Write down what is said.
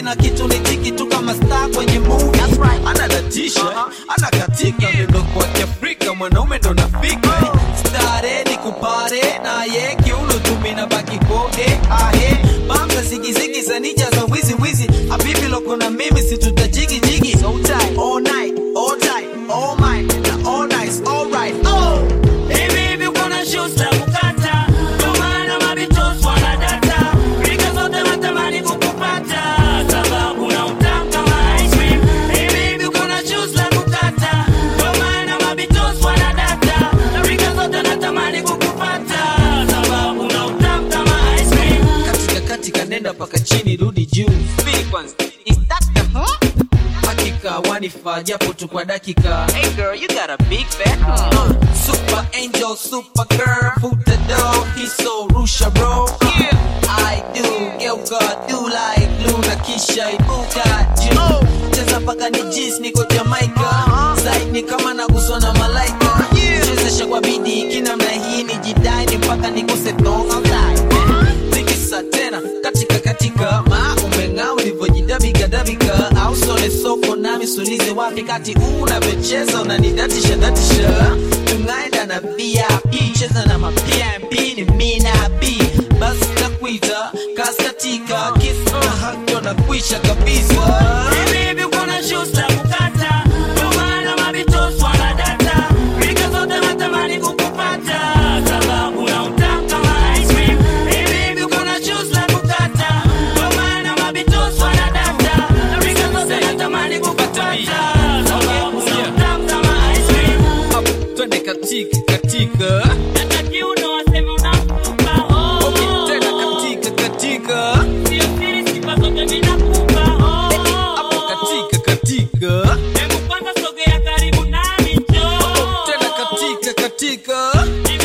kina kitu ni tiki tu kama star kwenye movie anadatisha anakatika miondoko wa kiafrika mwanaume ndo nafika stare ni kupare naye kiuno tumi na baki kode ahe bamza zigizigi za nija za wizi wizi habibi loko na mimi situtajigi jigi so tight all night all tight all mine na all nice all right oh Hivi hivi kuna shoes za kukata, ndio maana mabitos wanadata. Rika zote natamani kukupata, sababu na utamu kama ice cream. Hivi hivi kuna shoes za kukata, ndio maana mabitos wanadata. Rika zote natamani kukupata, sababu na utamu kama ice cream. katika katika nenda paka chini rudi juu Speed kwanza Is that the huh? hakika wanifaa japo tu kwa dakika hey girl you got a big back uh, super angel super girl foot the door he's so rusha bro yeah I do girl God do like Luna kisha ibuka you cheza paka ni jis niko Jamaica Zaid ni kama naguswa na malaika chezesha kwa bidii kinamna hii ni jidai mpaka nikose tonga tikisa tena katika katika ma umeng'aa ulivyojidabikadabika au sole soko nami sulize wapi kati unavyocheza unanidatisha datisha tungaenda na vip cheza na mapmp ni mina b basi takuita kaskatika kisa na hakyo na kuisha kabisa Hivi hivi kuna shoes za kukata, ndio maana mabitos wanadata. Rika zote natamani kukupata, sababu na utamu kama ice cream. Hivi hivi kuna shoes za kukata, ndio maana mabitos wanadata. Rika zote natamani kukupata, sababu na utamu kama ice cream. Hapo, twende katika katika Hata kiuno waseme unakupa, oh, okay, oh, tena oh. katika katika Sio siri, sifa zote mimi nakupa, oh, oh, hapo oh. katika katika Hebu kwanza sogea karibu nami njoo. tena katika katika Hivi